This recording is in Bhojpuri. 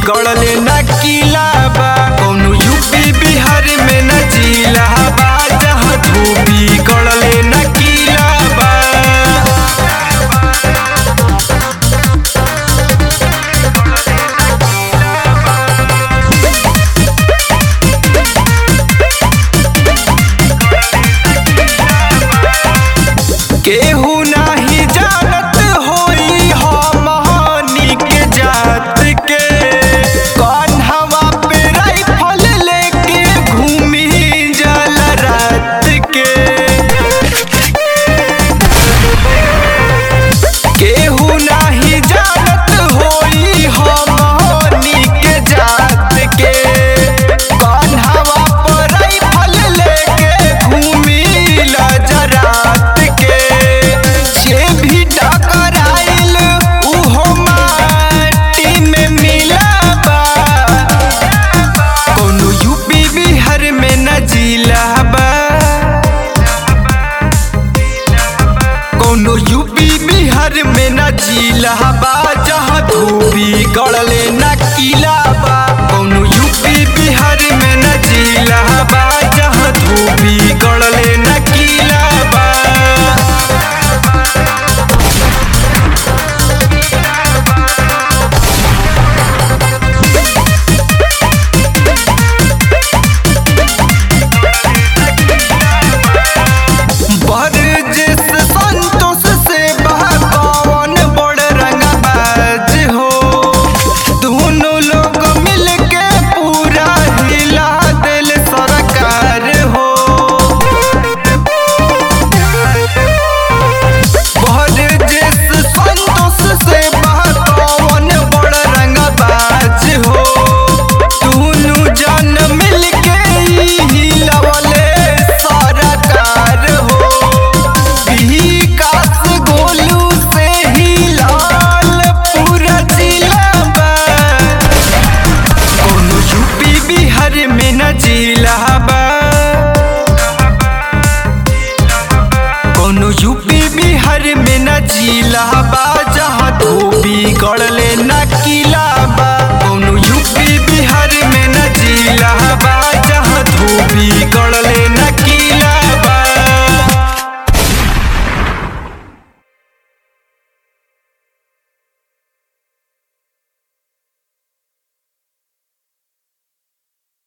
गड़ले न किला बा कौनो यूपी बिहार में न जिला बा जहाँ धोबी गड़ले न किला बा केहू नाही जानत होई हमनी के जात के कान्हवा पे राइफल लेके घूमी जल रात के केहू नाही जानत होई हमनी के जात के कान्हवा पे राइफल लेके घूमी लजरात के जे भी टकराइल उहो माटी में मिलाबा कोनो यूपी बिहार में न जिला बा कोनो यूपी बिहार में न जिला बा जहाँ धोबी गड़ले न किला बा कोनो यूपी बिहार में न जिला बा जहाँ धोबी गड़ले न किला बा बरजिस संतोष से बहकावन बड़ रंगबाज हो दोनों लोग मिलके पूरा हिला दिल सरकार हो बरजिस संतोष से बहकावन बड़ रंगबाज हो दोनों जन मिलके हिलवले सरकार हो विकास गोलू से हिलाल पूरा जिला बा कोनो यूपी बिहार में न जिला बा कोनो यूपी बिहार में न जिला बा जहाँ धोबी गड़